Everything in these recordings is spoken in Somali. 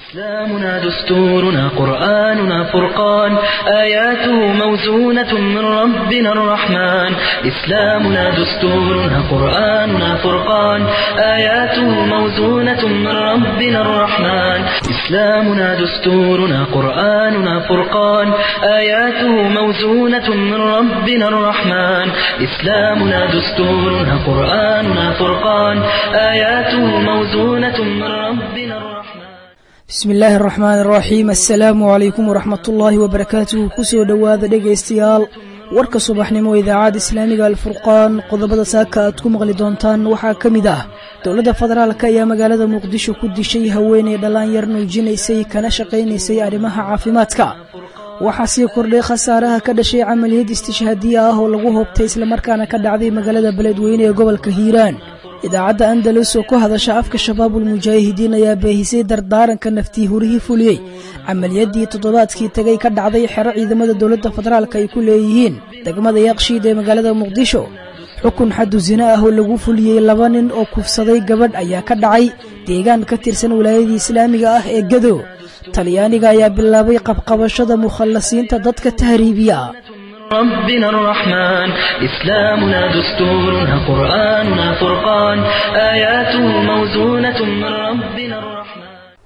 إسلامنا دستورنا قرآننا فرقان آياته موزونة من ربنا الرحمن إسلامنا دستورنا قرآننا فرقان آياته موزونة من ربنا الرحمن إسلامنا دستورنا قرآننا فرقان آياته موزونة من ربنا الرحمن إسلامنا دستورنا قرآننا فرقان آياته موزونة من ربنا الرحمن bismi illaahi araxmaan araxiim assalaamu calaykum waraxmatullaahi wabarakaatuh kusoo dhowaada dhegaystayaal warka subaxnimo idaacadda islaamiga alfurqaan qodobada saaka aad ku maqli doontaan waxaa ka mid ah dowladda federaalk ayaa magaalada muqdisho ku dishay haweeney dhallinyar nuujinaysay kana shaqaynaysay arrimaha caafimaadka waxaa sii kordhay khasaaraha ka dhashay camaliyad istishhaadiya ah oo lagu hoobtay islamarkaana ka dhacday magaalada beledweyne ee gobolka hiiraan idaacadda andalus oo ku hadasha afka shabaabulmujaahidiin ayaa baahisay dardaaranka naftii hurihii fuliyey camaliyadii toddobaadkii tegay ka dhacday xero ciidamada dowladda federaalk ay ku leeyihiin degmada yaaqshiid ee magaalada muqdisho xukun xadu sine ah oo lagu fuliyey laba nin oo kufsaday gabadh ayaa ka dhacay deegaan ka tirsan wilaayadii islaamiga ah ee gado talyaaniga ayaa bilaabay qabqabashada mukhallasiinta dadka tahriibiya ربنا الرحمن إسلامنا دستورنا قرآننا فرقان آياته موزونة من ربنا الرحمن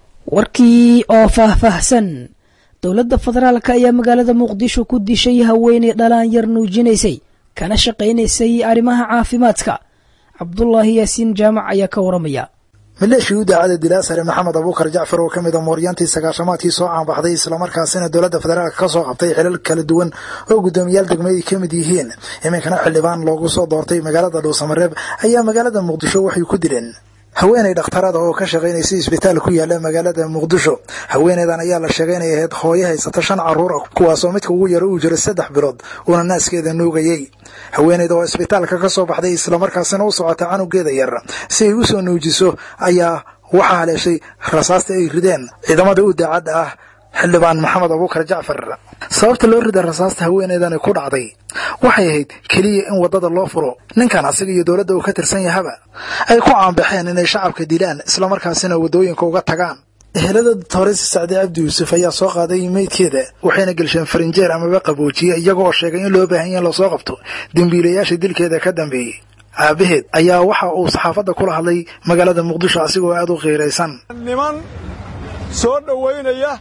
warkii oo faahfaahsan dowladda federaalk ayaa magaalada muqdisho ku dishay haweeney dhalaan yar nuujinaysay kana shaqaynaysay arrimaha caafimaadka cabdulaahi yaasiin jaamac ayaa ka waramaya maleeshii u daacada dilaasare maxamed abuukar jacfar oo ka mid a mooryaantii sagaashamaadkii soo caanbaxday islamarkaasina dowladda federaalk ka soo qabtay xilal kala duwan oo guddoomiyaal degmay ay ka mid yihiin iminkana xildhibaan loogu soo doortay magaalada dhuusamareeb ayaa magaalada muqdisho waxay ku dileen haweeney dhakhtarada oo ka shaqaynaysay isbitaal ku yaala magaalada muqdisho haweeneydan ayaa la sheegay inay ahayd hooyo haysata shan carruur ah kuwaasoo midka ugu yaro uu jiro saddex bilood uuna naaskeeda nuugayey haweeneyda oo isbitaalka ka soo baxday islamarkaasina u socota canugeeda yar si ay u soo nuujiso ayaa waxaa haleeshay rasaasta ay rideen ciidamada u daacadda ah xildhibaan maxamed abuukar jacfar sababta loo rida rasaasta haweeneydani ku dhacday waxay ahayd keliya in waddada loo furo ninkan asiga iyo dowladda uu ka tirsan yahaba ay ku caanbaxeen inay shacabka dilaan islamarkaasina waddooyinka uga tagaan ehelada toresi sacdi cabdi yuusuf ayaa soo qaaday meydkeeda waxayna gelsheen farinjeer amaba qaboojiye iyaga oo sheegay in loo baahan yaha in lasoo qabto dembiilayaasha dilkeeda ka dambeeyey aabaheed ayaa waxa uu saxaafadda kula hadlay magaalada muqdisho asigoo aad u qiiraysan niman soo dhowaynaya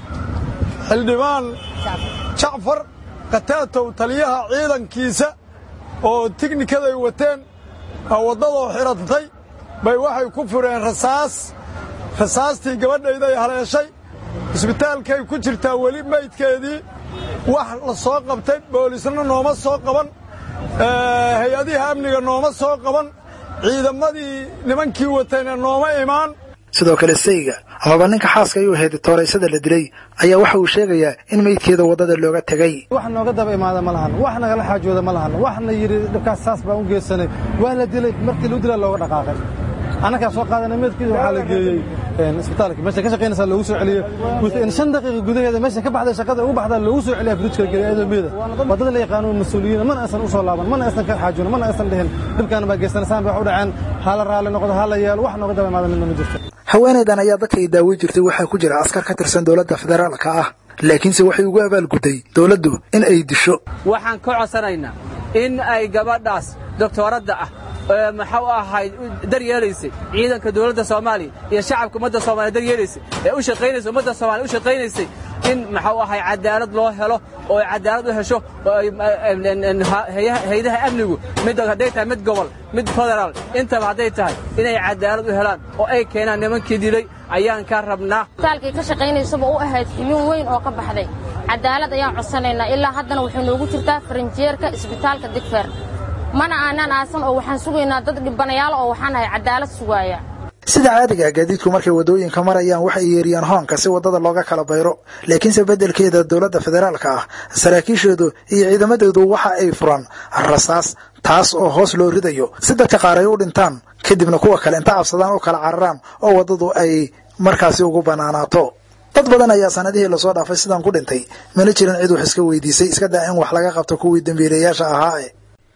xildhibaan jacfar khataatow taliyaha ciidankiisa oo tighnikaday wateen waddadoo xidhantay bay waxay ku fureen rasaas rasaastii gabadhayday haleeshay isbitaalkay ku jirtaa weli maydkeedii wax la soo qabtay boolisna nooma soo qaban hay-adiha amniga nooma soo qaban ciidamadii nimankii watayna nooma imaan sidoo kale sayga amaba ninka xaaska ayuu ahayd tooraysada la dilay ayaa waxa uu sheegayaa in meydkeeda waddada looga tegay wax nooga daba imaada ma lahan wax nagala xaajooda ma lahan waxna yidhi dhibkaas saas baan u geysanay waa la dilay markii luu dilaa looga dhaqaaqay annagaa soo qaadana meydkiisa waxaa la geeyey isbitaalka meesha ka shaqaynaysaa loogu soo celiyey in shan daqiiqa gudaheeda meesha ka baxday shaqada ugu baxdaa loogu soo celiyaa fridjka geeya iyadoo meeda waddada la yaqaano mas-uuliyiina mana aysan u soo laaban mana aysan ka xaajoon mana aysan dhihin dhibkaana baa geysanasaan bay wax u dhaceen hala raalli noqdo hala yeelo wax nooga daba imaada midna ma jirto haweenaydan ayaa dadka ay daawo jirtay waxaa ku jira askar ka tirsan dowladda federaalka ah laakiinse waxay ugu abaalgudday dowladdu in ay disho waxaan ka codsanaynaa in ay gabadhaas doktoradda ah maxau ahayd daryeelaysay ciidanka dowladda soomaaliya iyo shacabka ummadda soomaliya daryeelaysay ee u shaqaynaysay ummadda soomaliya u shaqaynaysay in maxau ahay cadaalad loo helo oo ay cadaalad u hesho oo haydaha amnigu mid hadday tahay mid gobol mid federaal intaba hadday tahay inay cadaalad u helaan oo ay keenaan nimankii dilay ayaan ka rabnaa isbitaalkay ka shaqaynaysaba u ahayd xibin weyn oo ka baxday cadaalad ayaan codsanaynaa ilaa haddana waxay noogu jirtaa farinjeerka isbitaalka digfeer mana aanaan aasan oo waxaan sugaynaa dad dhibanayaal oo waxaan ahay cadaalad sugaaya sida caadiga gaadiidku markay waddooyinka marayaan waxay yeeriyaan hoonka si waddada looga kala bayro laakiinse beddelkeeda dowladda federaalka ah saraakiishoodu iyo ciidamadoodu waxa ay furaan rasaas taas oo hoos loo ridayo si dadka qaar ay u dhintaan kadibna kuwa kale inta cabsadaan u kala cararaan oo waddadu ay markaasi ugu bannaanaato dad badan ayaa sanadihii lasoo dhaafay sidaan ku dhintay mana jirin cid wax iska weydiisay iska daa in wax laga qabto kuwii dembiilayaasha ahaa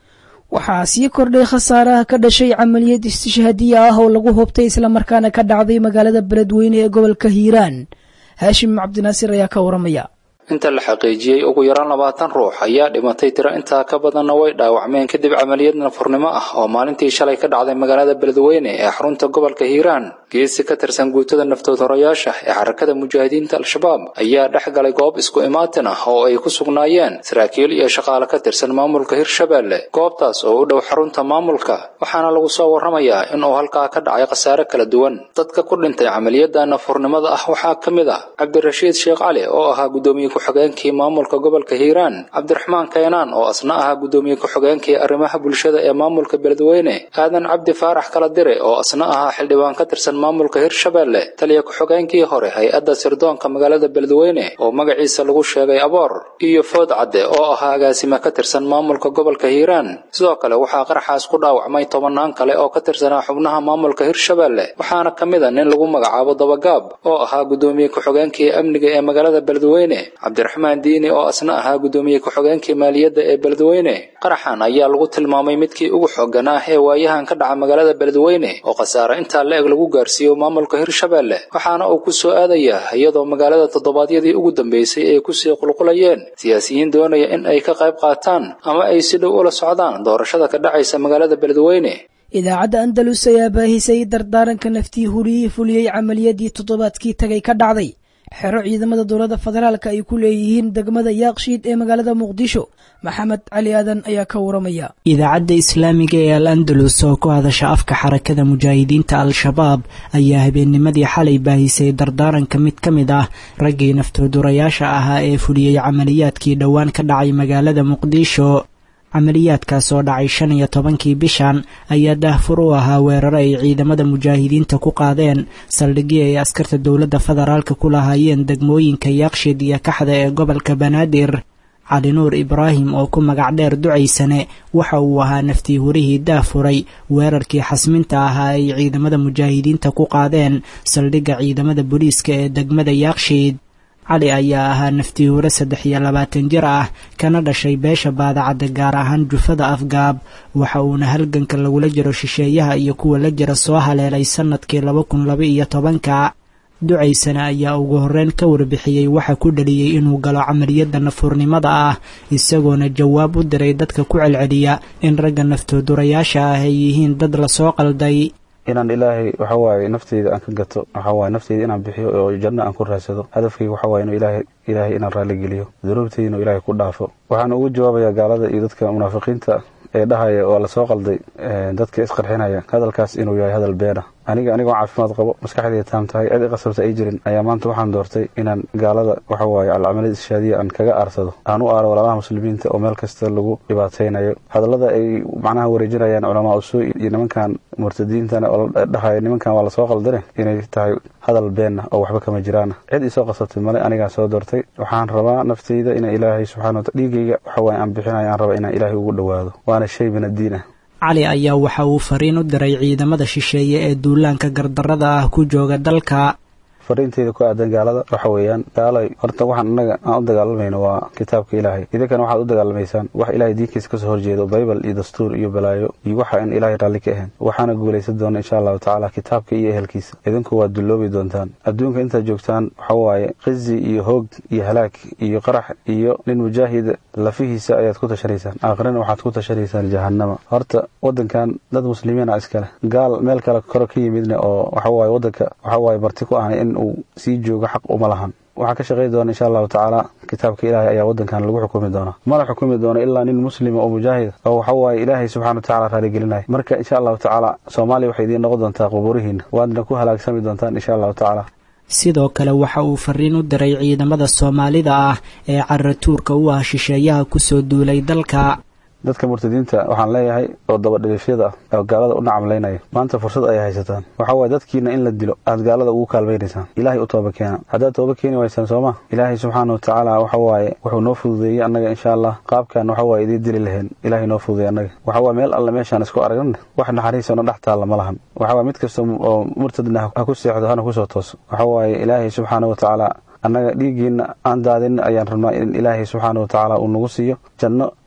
waxaa sii kordhay khasaaraha ka dhashay camaliyad istishhaadiya ah oo lagu hubtay islamarkaana ka dhacday magaalada beledweyne ee gobolka hiiraan haashim cabdinaasir ayaa ka waramaya inta la xaqiijiyey ugu yaraan labaatan ruux ayaa dhimatay tiro intaa ka badanna way dhaawacmeen kadib camaliyad nafurnimo ah oo maalintii shalay ka dhacday magaalada beledweyne ee xarunta gobolka hiiraan geesi ka tirsan guutada naftood horayaasha ee xarakada mujaahidiinta al-shabaab ayaa dhex galay goob isku imaatin ah oo ay ku sugnaayeen saraakiil iyo shaqaale ka tirsan maamulka hirshabeelle goobtaas oo u dhow xarunta maamulka waxaana lagu soo warramayaa in uu halkaa ka dhacay khasaare kala duwan dadka ku dhintay camaliyadda nafurnimada ah waxaa ka mid ah cabdirashiid sheekh cali oo ahaa gudoomiye ku-xigeenkii maamulka gobolka hiiraan cabdiraxmaan kaynaan oo asna ahaa gudoomiye ku-xigeenkii arrimaha bulshada ee maamulka beledweyne aadan cabdi faarax kala dire oo asna ahaa xildhibaan ka tirsan maamulka hirshabeelle taliya ku-xigeenkii hore hay-adda sirdoonka magaalada beledweyne oo magaciisa lagu sheegay aboor iyo food cadde oo ahaa agaasime ka tirsan maamulka gobolka hiiraan sidoo kale waxaa qaraxaas ku dhaawacmay tobannaan kale oo ka tirsanaa xubnaha maamulka hirshabeelle waxaana ka mid a nin lagu magacaabo dabagaab oo ahaa gudoomiye ku-xigeenkii amniga ee magaalada beledweyne cabdiraxmaan diini oo asna ahaa gudoomiye ku-xigeenkii maaliyadda ee beledweyne qaraxan ayaa lagu tilmaamay midkii ugu xooganaa ee waayahan ka dhaca magaalada beledweyne oo khasaare intaa la-eg lagu gaarsiiyo maamulka hirshabeelle waxaana uu ku soo aadayaa iyadoo magaalada toddobaadyadii ugu dambeysay ay kusii qulqulayeen siyaasiyiin doonaya in ay ka qayb qaataan ama ay si dhow ula socdaan doorashada ka dhacaysa magaalada beledweyne idaacadda andalus ayaa baahisay dardaaranka naftii huriyii fuliyey camaliyadii toddobaadkii tagay ka dhacday xero ciidamada dowladda federaalka ay ku leeyihiin degmada yaaqshiid ee magaalada muqdisho maxamed cali aadan ayaa ka waramaya idaacadda islaamiga ee al andalus oo ku hadasha afka xarakada mujaahidiinta al-shabaab ayaa habeennimadii xalay baahisay dardaaranka mid ka mid ah raggii naftoodurayaasha ahaa ee fuliyey camaliyaadkii dhowaan ka dhacay magaalada muqdisho camaliyaadkaas oo dhacay shan iyo tobankii bishan ayaa daahfur u ahaa weeraro ay ciidamada mujaahidiinta ku qaadeen saldhigii ay askarta dowladda federaalka ku lahaayeen degmooyinka yaaqshiid iyo kaxda ee gobolka banaadir cali nuur ibraahim oo ku magac dheer ducaysane waxa uu ahaa naftii hurihii daafuray weerarkii xasminta ahaa ay ciidamada mujaahidiinta ku qaadeen saldhigga ciidamada booliiska ee degmada yaaqshiid cali ayaa ahaa naftii hore saddex iyo labaatan jir ah kana dhashay beesha baadacadda gaar ahaan jufada afgaab waxa uuna halganka lagula jiro shisheeyaha iyo kuwa la jira soo haleelay sannadkii laba kun laba iyo tobanka ducaysana ayaa ugu horreyn ka warbixiyey waxa ku dhaliyey inuu galo camaliyadda nafurnimada ah isagoona jawaab u diray dadka ku celceliya in ragga naftoodurayaasha ah ay yihiin dad lasoo qalday inaan ilaahay waxa waaye nafteyda aan ka gato waxa waaye nafteyda inaan bixiyo oo janno aan ku raadsado hadafkayga waxa waaye inuu ilaahay ilaahay inaan raalli geliyo dunuubteyda inuu ilaahay ku dhaafo waxaan ugu jawaabayaa gaalada iyo dadka munaafiqiinta ee dhahaya oo lasoo qalday dadka isqarxinaya hadalkaas inuu yahay hadal beena aniga anigoo caafimaad qabo maskaxdayda taam tahay cid i qasabta ay jirin ayaa maanta waxaan doortay inaan gaalada waxa waaye alcamalada ishaadiya aan kaga aarsado aan u aaro walaalaha muslimiinta oo meel kasta lagu dhibaataynayo hadallada ay macnaha wareejinayaan culamaa usuu iyo nimankan murtadiintana oo dhahaya nimankan waa lasoo qaldane inay tahay hadal beenna oo waxba kama jiraana cid isoo qasabtay male anigaa soo doortay waxaan rabaa nafteyda inaan ilaahay subxana wataala dhiigayga waxa waaye aan bixinayo aan rabaa inaan ilaahay ugu dhowaado waana shay min addiin ah cali ayaa waxa uu fariin u diray ciidamada shisheeye ee duulaanka gardarrada ah ku jooga dalka fariinteyda ku aadan gaalada waxa weeyaan gaalay horta waxaan annaga aan u dagaalamayno waa kitaabka ilaahay idinkana waxaad u dagaalamaysaan wax ilaahay diinkiisa kasoo horjeedo baybal iyo dastuur iyo balaayo iyo waxa aan ilaahay raalli ka ahayn waxaana guulaysan doona insha allahu tacaala kitaabka iyo ehelkiisa idinku waad dulloobi doontaan adduunka intaad joogtaan waxa waaye khizi iyo hoog iyo halaag iyo qarax iyo nin mujaahida lafihiisa ayaad ku tashanaysaan aakhirana waxaad ku tashanaysaan jahannama horta wadankan dad muslimiin a iskale gaal meel kale kore ka yimidna oo waxa waaye wadanka waxa waaye marti ku ahna in uu sii joogo xaq uma lahan waxaa ka shaqayn doona insha allahu tacaala kitaabka ilaahay ayaa wadankan lagu xukumi doona mana xukumi doona ilaa nin muslima oo mujaahid oo waxa waaye ilaahay subxana watacala raaligelinaya marka insha allahu tacaala soomaaliya waxay idiin noqon doontaa quburihiina waadna ku halaagsami doontaan insha allahu tacaala sidoo kale waxa uu fariin u diray ciidamada soomaalida ah ee caratuurka u ah shisheeyaha kusoo duulay dalka dadka murtadiinta waxaan leeyahay oo dabadhilifyada ah oo gaalada u nacamlaynaya maanta fursad ayay haysataan waxa waaye dadkiina in la dilo aad gaalada ugu kaalmaynaysaan ilaahay u tooba keena haddaad tooba keeni waysaan sooma ilaahay subxaana wa tacaala waxa waaye wuxuu noo fududeeyey annaga insha allah qaabkan waxa waaye idiin dili lahayn ilaahay noo fududeey annaga waxa waaye meel alle meeshaan isku aragna wax naxariisana dhex taalla ma lahan waxa waaye mid kasta oo murtadna ha ku seexdo hana kusoo tooso waxa waaye ilaahay subxaana wa tacaala annaga dhiiggiina aan daadin ayaan rabnaa in ilaahay subxaana wa tacaala uu nagu siiyo janno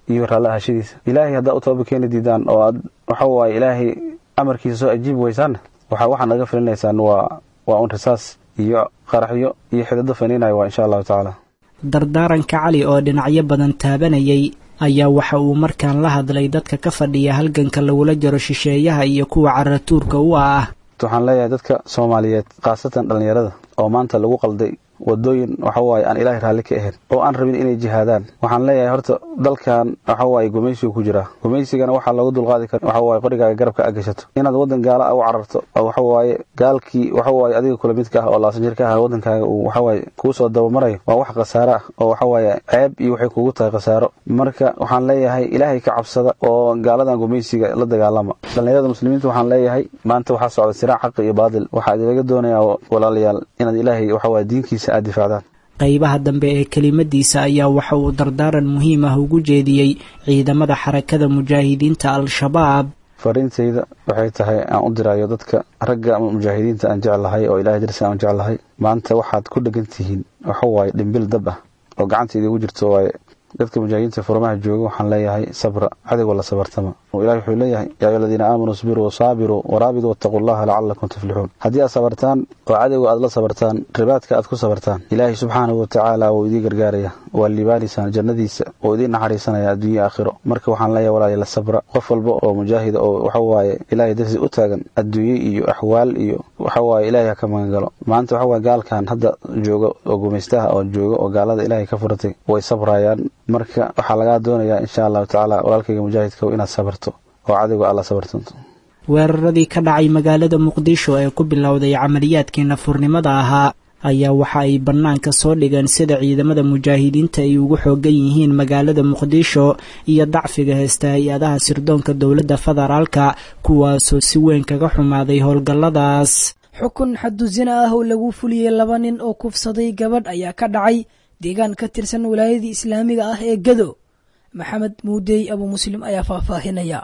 iyo raalli ahashadiisa ilaahay haddaa u toobad keeni diidaan oo aad waxa waaye ilaahay amarkiisa soo ajiibi weysaanna waxa waxaad naga filinaysaan waa waa un risaas iyo qaraxyo iyo xidado faniinaya waa insha allahu tacaala dardaaranka cali oo dhinacyo badan taabanayay ayaa waxa uu markaan la hadlay dadka ka fadhiya halganka lagula jaro shisheeyaha iyo kuwa caratuurka u ah waxaan leeyahay dadka soomaaliyeed khaasatan dhallinyarada oo maanta lagu qalday wadooyin waxa waaye aan ilaahay raalli ka ahayn oo aan rabin inay jihaadaan waxaan leeyahay horta dalkan waxa waaye gumaysigu ku jiraa gumaysigana waxaa loogu dulqaadi kara waxa waaye qorigaaga garabka a gashato inaad waddan gaala a u cararto oo waxa waaye gaalkii waxa waaye adiga kula midka ah oo laasan jirka ah waddankaaga uu waxa waaye kuu soo dabamarayo waa wax khasaaro ah oo waxa waaye ceeb iyo waxay kugu tahay khasaaro marka waxaan leeyahay ilaahay ka cabsada oo gaaladan gumaysiga la dagaalama dhallinyarada muslimiinta waxaan leeyahay maanta waxaa socda siraac xaqi iyo baadil waxaa idilaga doonayaa walaalayaal inaad ilaahay waxa waaye diinkiisa aad difaacdaan qaybaha dambe ee kelimadiisa ayaa waxa uu dardaaran muhiim ah ugu jeediyey ciidamada xarakada mujaahidiinta al-shabaab fariintayda waxay tahay aan u dirayo dadka ragga ama mujaahidiinta aan jeclahay oo ilahay darsi aan jeclahay maanta waxaad ku dhegan tihiin waxa waaye dhimbil dab ah oo gacanta idigu jirto waaye dadka mujaahidiinta furmaha jooga waxaan leeyahay sabra cadowga la sabartama ilahi wuxuu leeyahay yaa ayuha aladiina aamanuu isbiruu wasaabiruu waraabiduu wattaquu llaha lacalakum tuflixuun haddii aad sabartaan oo cadowga aad la sabartaan ribaadka aad ku sabartaan ilaahay subxaanahu watacaala wuu idii gargaaraya waa liibaanaysaan jannadiisa oo idiin naxariisanaya adduunya aakhiro marka waxaan leeyahay walaali la sabra qof walba oo mujaahida oo waxa waaye ilaahay darsi u taagan adduunye iyo axwaal iyo waxa waaye ilaahay ha ka magan galo maanta waxa waaye gaalkan hadda jooga oo gumaystaha oo jooga oo gaalada ilaahay ka furatay way sabrayaan marka waxaa lagaa doonayaa insha allahu tacaala walaalkayga mujaahidka inaad sabarto oo cadowga alla sabartanto weeraradii ka dhacay magaalada muqdisho ee ku bilowday camaliyaadkii nafurnimada ahaa ayaa waxa ay bannaanka soo dhigeen sida ciidamada mujaahidiinta ay ugu xoogan yihiin magaalada muqdisho iyo dacfiga heesta hay-adaha sirdoonka dowladda federaalka kuwaasoo si weyn kaga xumaaday howlgalladaas xukun xadusina ah oo lagu fuliyey laba nin oo kufsaday gabadh ayaa ka dhacay deegaan ka tirsan wilaayadii islaamiga ah ee gado maxamed muudey abu muslim ayaa faahfaahinaya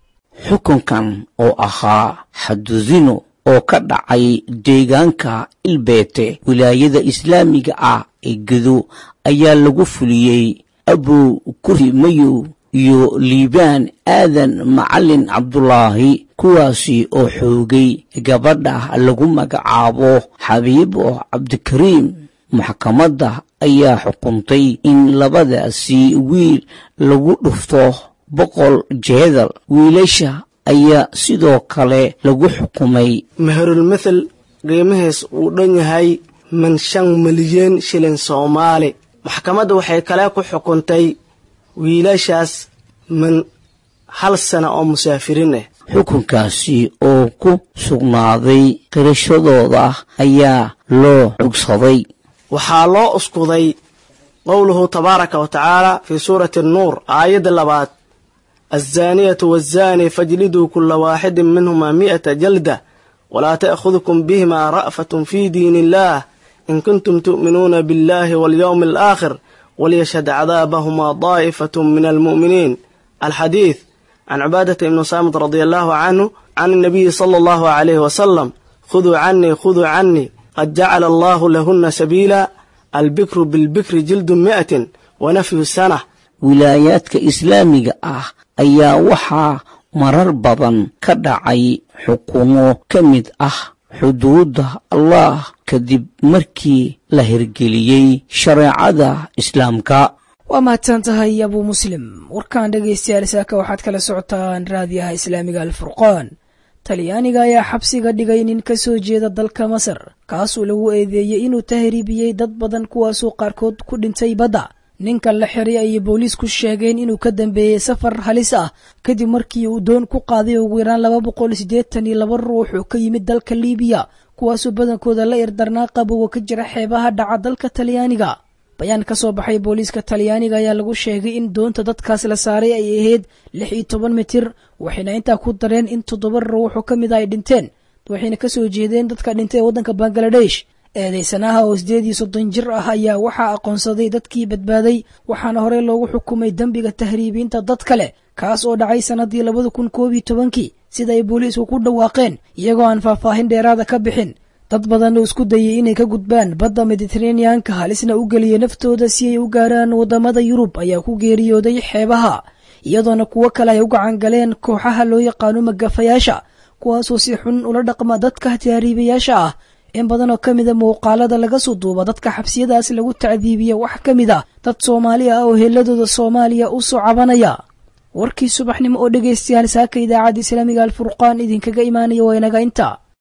xukunkan oo ahaa xadudino oo ka dhacay deegaanka ilbeete wilaayada islaamiga ah ee gado ayaa lagu fuliyey abu kuri mayow iyo liibaan aadan macalin cabdulaahi kuwaasi oo xoogay gabadha lagu magacaabo xabiibo cabdikariim maxkamadda ayaa xukuntay in labadaasi wiil lagu dhufto boqol jeedal wiilasha ayaa sidoo kale lagu xukumay meherulmathel qiimihiis uu dhan yahay man shan milyan shilin soomaali maxkamadda waxay kale ku xukuntay wiilashaas man hal sana oo musaafiriin ah xukunkaasi oo ku sugnaaday qirashadooda ayaa loo cugsaday waxaa loo uskuday qowluhu tabaaraka wa tacaala fii suurati annuur aayadda labaad alzaaniyatu waazaani fajliduu kulla waaxidin minhumaa mi'ata jalda walaa ta'khudukum bihimaa ra'fatun fii diin illaah in kuntum tu'minuuna biاllahi walyowmi alaakhir walyashhad cadaabahumaa daa'ifatun min almu'miniin alxadiid can cibaadata ibni saamit radia allahu canhu can الnabiyi sala allahu calayhi wasalam khuduu canii khuduu canii qad jacala allahu lahuna sabiila albikru bilbikri jildu mi'atin wa nafyu sana wilaayaadka islaamiga ah ayaa waxaa marar badan ka dhacay xukumo ka mid ah xuduudda allah kadib markii la hirgeliyey shareecada islaamka waa mahadsan tahay abuu muslim warkaan dhegaystayaal saaka waxaad kala socotaan raadiyaha islaamiga alfurqaan talyaaniga ayaa xabsiga dhigay nin ka soo jeeda dalka masar kaasoo lagu eedeeyey inuu tahriibiyey dad badan kuwaasoo qaarkood ku dhintay badda ninkan la xiray ayay booliisku sheegeen inuu ka dambeeyey safar halis ah kadib markii uu doon ku qaaday ugu yaraan laba boqol siddeetan iyo laba ruux oo ka yimid dalka liibiya kuwaasoo badankooda la irdarnaa qabowga ka jira xeebaha dhaca dalka talyaaniga bayaan ka soo baxay booliiska talyaaniga ayaa lagu sheegay in doonta dadkaas la saaray ay ahayd lix iyo toban mitir waxayna intaa ku dareen in toddoba ruux oo ka mid a ay dhinteen waxayna ka soo jeedeen dadka dhintay ee waddanka bangaladesh eedeysanaha oo sideed iyo soddon jir ah ayaa waxaa aqoonsaday dadkii badbaaday waxaana horey loogu xukumay dembiga tahriibiinta dad kale kaas oo dhacay sannaddii labada kun koob iyo tobankii sida ay booliisku ku dhawaaqeen iyagoo aan faahfaahin dheeraada ka bixin dad badan oo isku dayay inay ka gudbaan badda mediteraneanka halisna u geliyay naftooda si ay u gaaraan waddamada yurub ayaa ku geeriyooday xeebaha iyadoona kuwo kale ay u gacan galeen kooxaha loo yaqaano magafayaasha kuwaasoo si xun ula dhaqma dadka tahriibayaasha ah in badan oo ka mida muuqaalada laga soo duuba dadka xabsiyadaas lagu tacdiibiya wax ka mid a dad soomaali ah oo heeladooda soomaaliya u soo cabanaya warkii subaxnimo oo dhegaystayaal saaka idaacadda islaamiga alfurqaan idinkaga imaanaya waa inaga inta